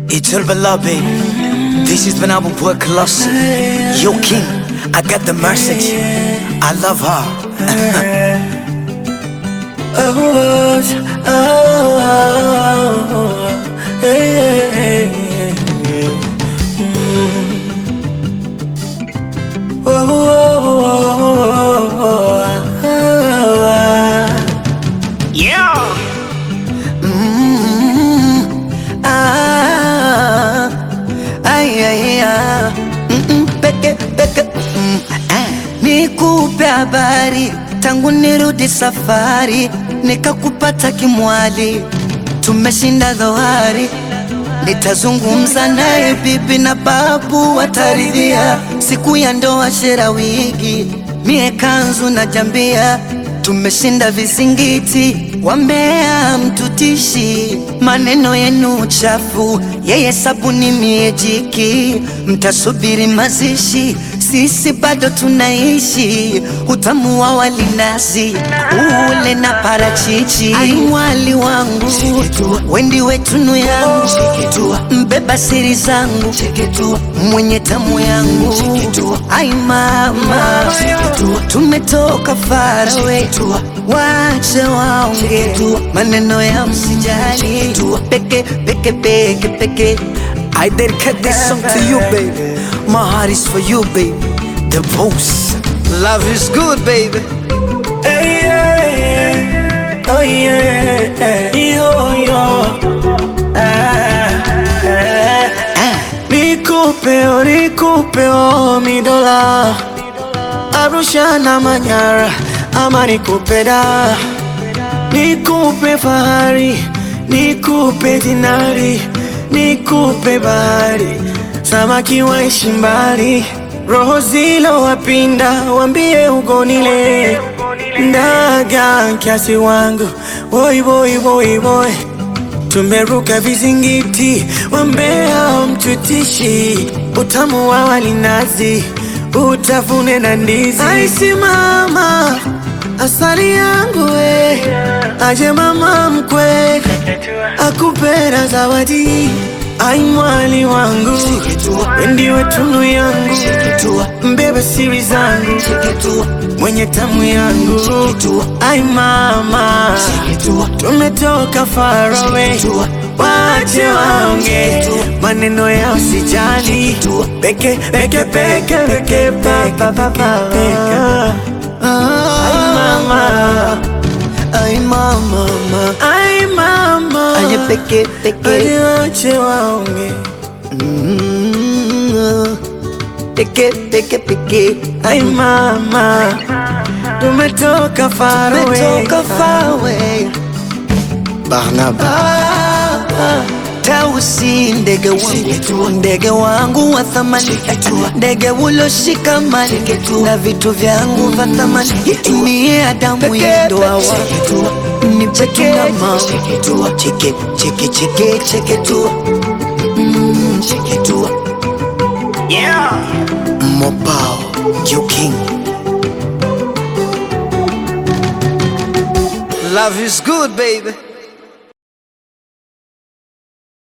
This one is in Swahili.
It's all love, baby. This is when I will work close. Yo, King, I got the message. I love her. Oh, oh, oh, hey, hey, hey, hey. Mm. Oh, oh, oh, oh, oh, Yeah. ah, ay, ay, ah. Mm-mm, peke, peke, mm, ah. Nikupe habari tangu nirudi safari, nikakupata kimwali, tumeshinda dhoari. Nitazungumza naye bibi na babu wataridhia, siku ya ndoa shera wigi, mie kanzu na jambia, tumeshinda vizingiti, wambea mtutishi, maneno yenu chafu, yeye sabuni mie jiki, mtasubiri mazishi, sisi bado tunaishi, utamu wa walinazi ule na parachichi, aimwali wangu wendi wetunu yangu, mbeba siri zangu, mwenye tamu yangu, ai mama, tumetoka farawe, wache waonge maneno ya msijali, peke peke peke peke I dedicate this song to you, baby. My heart is for you, baby. The boss. Love is good, baby. Hey, yeah, yeah. Oh, yeah. Yo, yo. Ah, ah. Nikupe, oh, nikupe, oh, mi dola Arusha na Manyara ama nikupe da Nikupe fahari, nikupe dinari, nikupe bahari, samaki waishi mbali, roho zilo wapinda, wambie ugonile ndaga kiasi wangu, boy boy boy boy, tumeruka vizingiti, wambea mtutishi, utamu wa walinazi, utafune na ndizi, aisimama asali yangu we, aje mama mkwe akupera zawadi, ai mwali wangu, ndiwe tunu yangu, mbebe siri zangu, mwenye tamu yangu, ai mama, tumetoka farawe wache waonge maneno ya usijali, peke peke peke peke pa pa pa pa Ay mama, Ay, mama, mama. ay mama, Ay, peke, peke. Hadi wache waonge Mm, Peke, peke, peke. Ay mama, tumetoka far away Umetoka far away. Barnaba. Tausi ndege wangu, ndege wangu wa thamani, ndege ulioshika mali na vitu vyangu vya thamani, mie Adamu ya ndoa wangu ni peke na mama, cheke cheke cheke cheke tu, Mm, cheke tu, yeah, Mobile, you king. Love is good, baby.